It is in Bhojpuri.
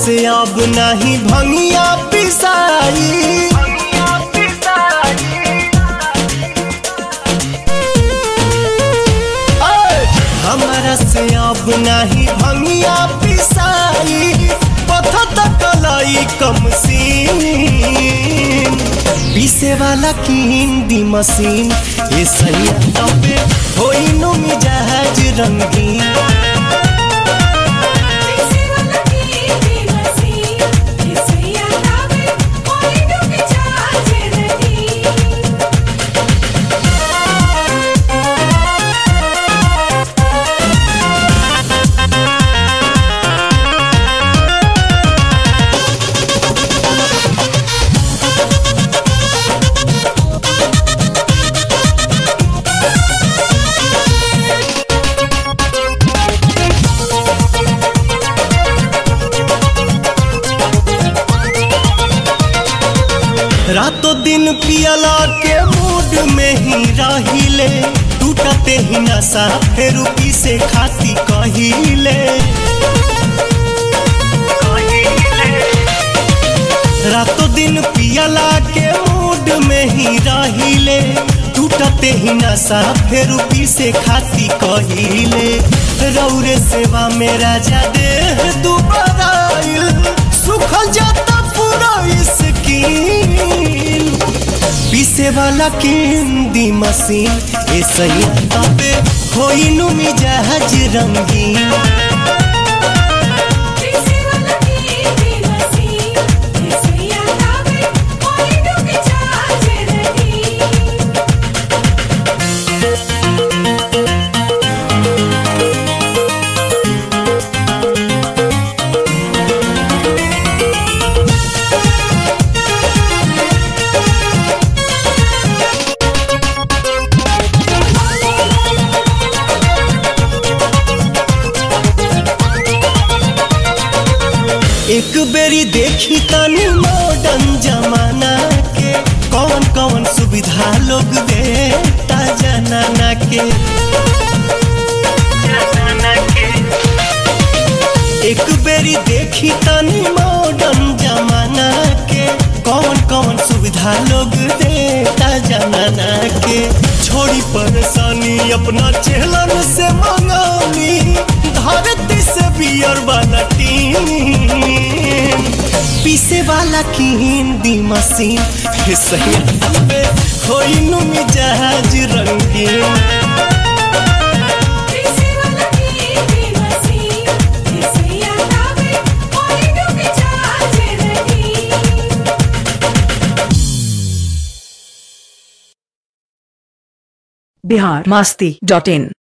से अब नहीं भंगिया पिसाई ऐ, हमारा से अब नहीं भंगिया पिसाई पथत कलाई कम सीन पीसे वाला की हिंदी मशीन ये सही तबे होई नु मिजाज रंगीन रातों दिन पियला के मूड में ही रहिले टूटते ही नशा फिर से खाती कहिले रातों दिन पियला के मूड में ही रहिले टूटते ही नशा फिर से खाती कहिले रौरे सेवा में राजा देह दुबारा आइल सुखल जाता पूरा स्किन पीसे वाला केंदी मशीन ए सही तबे होई नु मिजाज रंगीन एक बेरी देखी तनी मॉडर्न जमाना के कौन कौन सुविधा लोग देता जनाना के एक बेरी देखी तनी मॉडर्न जमाना के कौन कौन सुविधा लोग देता जनाना के छोड़ी परेशानी अपना चेहलन से मंगानी धरती से बियर वाला टीम पीसे वाला की हिंदी मशीन फिर सही पे होई नु मिजाज रंगीन बिहार मस्ती डॉट इन